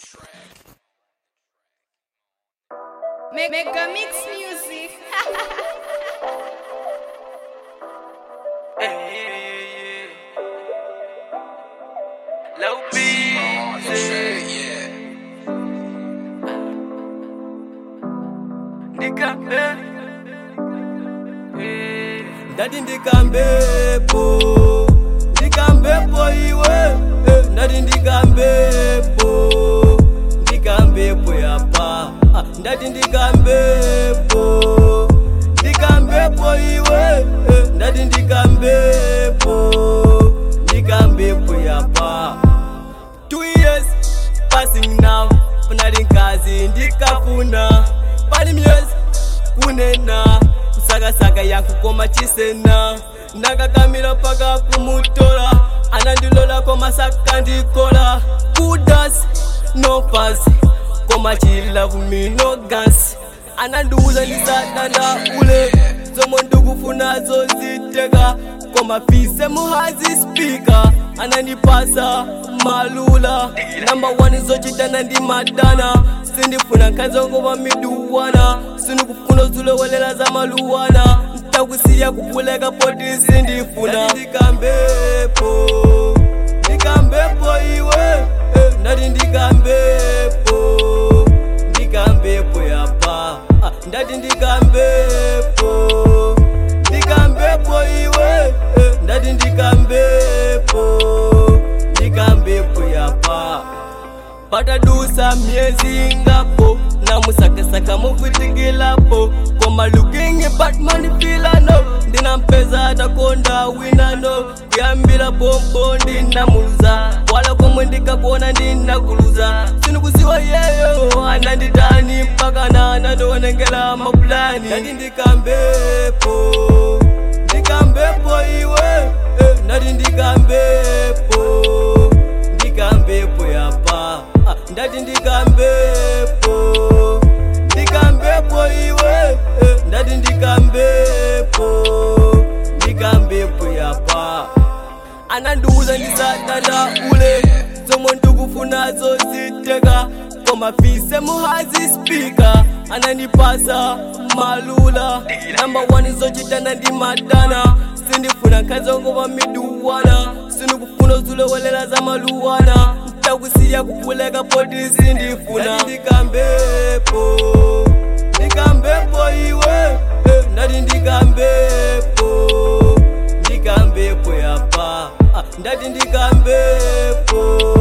Mega Mix Music. Low beat, Nikambe ndati ndikambepo ndikambepo iwe eh, ndati ndikambepo ndikambepo yapa Ah, ndati ndikambepo ndikambepo iwe eh, ndati ndikambepo ndikambepo yapa two years passing now panali nkazi ndikafuna pali myezi kunena kusakasaka yankukoma chisena nakakamira paka kumutola anandilola koma saka ndikola kudas no pasi koma chilavu mino gansi anandiuza ndisadanda ule zomwe ndikufunazo ziteka koma fise muhazi spika anandipasa malula namba 1 zochitana ndi madana sindifuna nkhazongopa miduwana sindikufuna zulowelela za maluwana ntakusiya kupuleka poti sindifuna ndikambepo ndikambepo iwe eh, ndati ndikambepo ndikambepo yapa Ah, ndati ndikambepo ndikambepo iwe eh, ndati ndikambepo ndikambepo yapa patadusa myezi ngapo namusakasaka mukutikilapo koma looking batman filano ndinampeza atakonda winano kuyambira pompo ndinamuluza wala komwe ndikakona ndinakuluza sinikuziwa yeyo ananditani mpaka nanandionengela mapulani ndati ndikambepo ndikambepo iwe eh, ndati ndikambepo ndikambepo yapa Ah, ndati ndikambepo ndikambepo iwe eh, ndati ndikambepo ndikambepo yapa anandiuza ndisadanda ule zomwe ndikufunazo ziteka koma fise muhazi spika anandipasa malula namba 1 zochitana ndi madana sindifuna nkhazongopa miduwana sindikufuna zulowelela za maluwana ntakusiya kupuleka poti sindifuna ndikambepo ndikambepo iwe eh, ndati ndikambepo ndikambepo yapa Ah, ndati ndikambepo